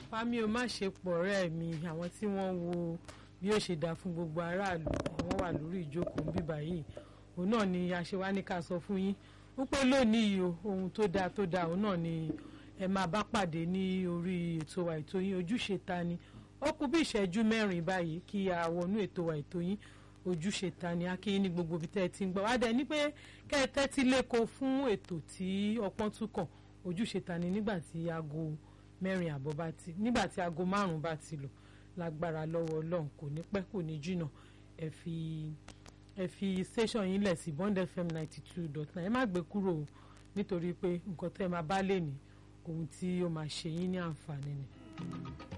fámi o má ṣe pọ̀ ọ̀rẹ́ mi àwọn tí wọ́n wo bí ó ṣe dáa fún gbogbo aráàlú wọ́n wà lórí ìjókòó bíbá yìí òun náà ni aṣèwá ní ká sọ fún yín wípé lónìí yìí o ohun tó dáa tó dáa òun náà ni ẹ máa bá pàdé ní orí ètò wa ètò yín ojúṣe ta ni ó kù bí ìṣẹ́jú mẹ́rin báyìí kí a wọnú ètò wa ètò yín ojúṣe ta ni akínyín ní gbogbo ibi tẹ́ ẹ ti ń gbọ́ wá dẹ̀ ní pé kẹ́ ẹ tẹ́tí lẹ́kọ̀ọ́ fún ètò tí ọpọ́n tún kàn ojúṣe ta ni nígbà tí aago mẹ́rin àbọ̀ bá ti nígbà tí aago márùn-ún bá ti lò lágbára lọ́wọ́ ọlọ́run kò ní pẹ́ kò ní jìnnà ẹ fi ẹ fi station yín lẹ̀ sí bond fm ninety two dot nine ẹ má gbé kúrò o nítorí pé nǹkan tẹ́ ẹ máa bá lè ní ohun tí ó máa ṣe yín ní àǹfààní ni.